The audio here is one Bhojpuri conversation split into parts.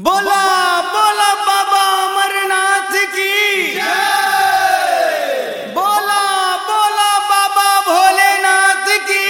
बोला बोला बाबा अमरनाथ की बोला बोला बाबा भोलेनाथ की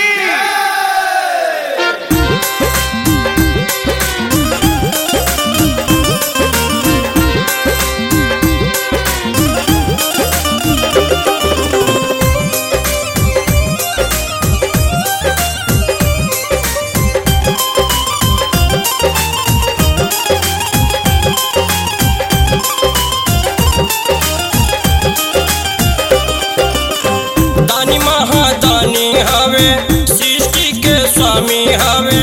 दानी महादानी हवे सृष्टि के स्वामी हवे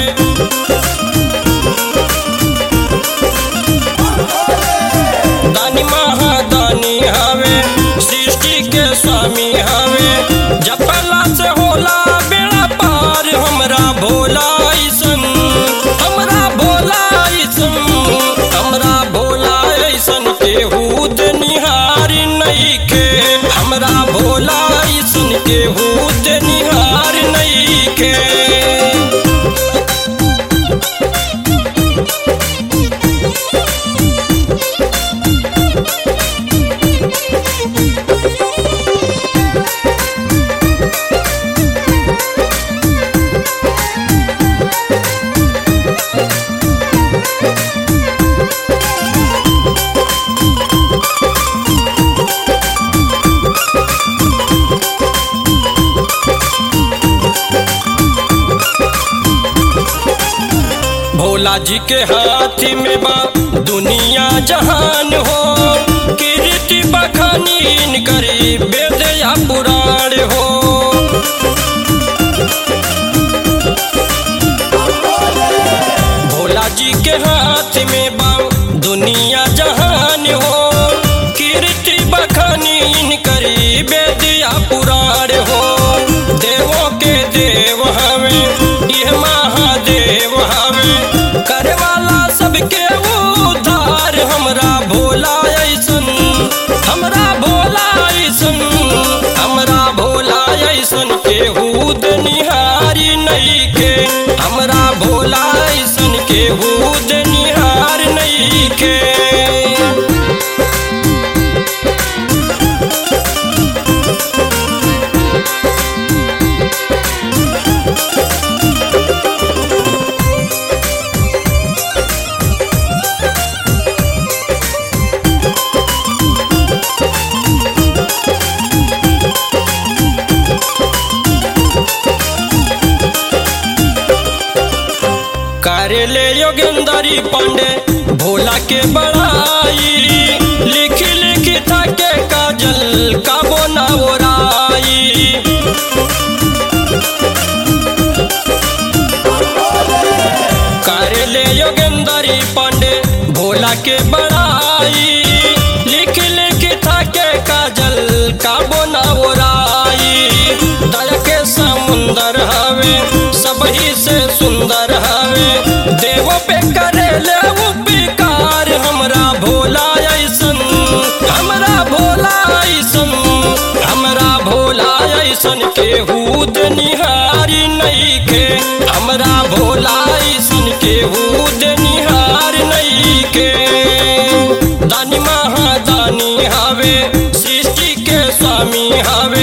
दानी महादानी हवे सृष्टि के स्वामी हवे जपला से होला बेड़ा पार हमरा भोला ऐसन हमरा भोला ऐसन हमरा भोला ऐसन केहू निहार नइखे हमरा भोला ऐसन केहू निहार नइखे भोला जी के हाथ में बा दुनिया जहान हो कीर्ति बखानी करी वेद या पुराण हो भोला जी के हाथ में बा दुनिया जहान हो कीर्ति बखानी करी वेद या पुराण हो देवों के देव हमें यह महादेव हमें करे वाला सबके उद्धार हमरा भोला ऐसन हमरा भोला ऐसन हमरा भोला ऐसन केहू निहारी नइखे हमरा भोला ऐसन केहू निहार नइखे करे ले योगेंद्री पांडे भोला के बड़ाई लिख लिख थके काजल का बोना ओराई करे ले योगेंद्री पांडे भोला के बड़ाई लिख लिख थके काजल का बोना ओराई दया के समुंदर हवे सबही से सुंदर हवे देव पे करे ले उपकार हमरा भोला ऐसन हमरा भोला ऐसन हमरा भोला ऐसन केहू निहारी नइखे हमरा भोला ऐसन केहू निहार नइखे दानी महादानी हवे सृष्टि के स्वामी हवे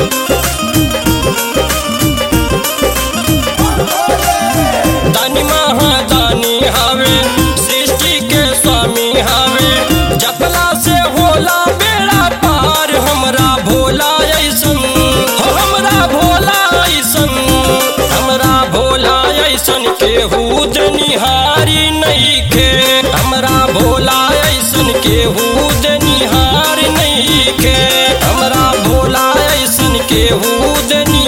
दानी महादानी हवे सृष्टि के स्वामी हवे जपला से होला बेड़ा पार हमरा भोला ऐसन हो हमरा भोला ऐसन हमरा भोला ऐसन केहू निहारी नइखे हमरा भोला ऐसन केहू निहार नइखे हमरा भोला ऐसन केहू